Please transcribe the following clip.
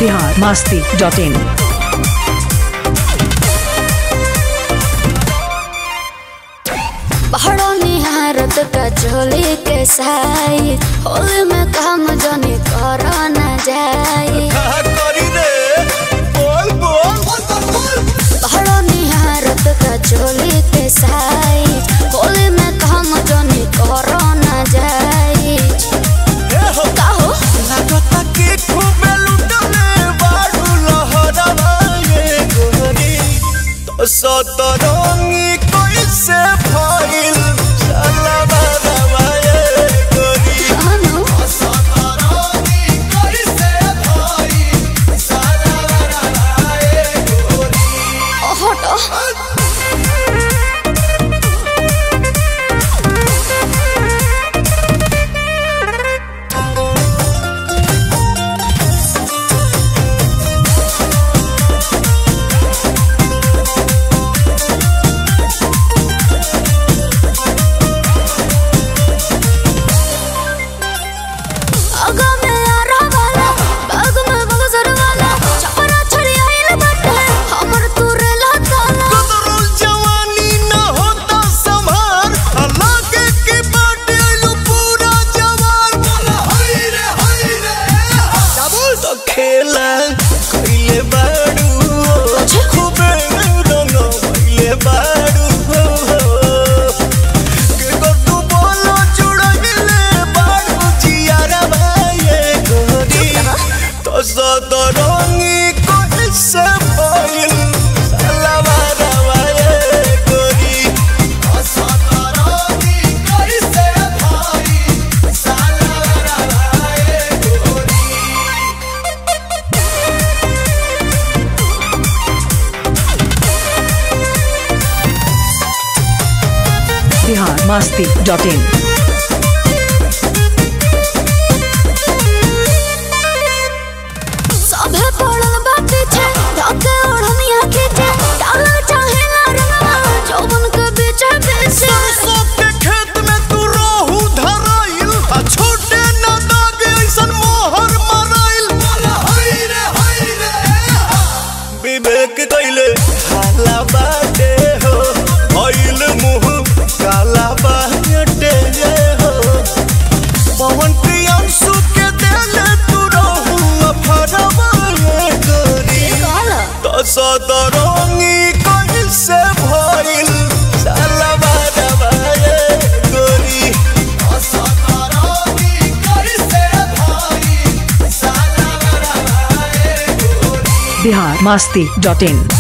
Bihar Masti dot in पहाड़ों निहारत का चोली के साई होली में काम जनी करो न जाए कहा करी रे बोल बोल पहाड़ों निहारत का चोली के साई होली में काम जनी करो न जाए ए हो का हो लागता कि खूबे लुटले बाड़ू लहरवा ये गोरी तो सतरंगी कैसे फैल सलवा रवा ये गोरी अनु सतरंगी कैसे फैल सलवा रवा ये गोरी हटो आगा में आरा वाला बाग में बगसर वाला चपरा छड़ी आइल बाटे हमर तुरे लाताला कदरुल जवानी न होता संभार अलगे की बाटे आइलू पूरा जवान हाय रे हाय रे डबल तो खेला कइले बाड़ू खूबे रंग कइले बाड़ू के गड्डू बोलो जुड़ले बाड़ू जियारा भाई गोरी तो सदरंगी कैसे पाइल सलवा रवा ये गोरी तो सदरंगी कैसे पाइल सलवा रवा ये गोरी बिहार मास्ती डॉट इन सभे पड़ल बा पीछे धके ओढ़निया खींचे डाला चाहेला रंगवा जौवन के बीचे बीचे सरसों के खेत में तू रोहू धराइल आ छोटे न दागे ऐसन मोहर मराइल हाय रे हाय रे विवेक कइले हाला बाटे हो भइल मुंह काला बाटे हो पवन प्रियांशु के देले तू रोहू अफरवा ये गोरी काला तो सदरंगी कैसे भइल सलवा रवा ये गोरी तो सदरंगी कैसे भइल सलवा रवा ये गोरी बिहार मास्ती डॉट इन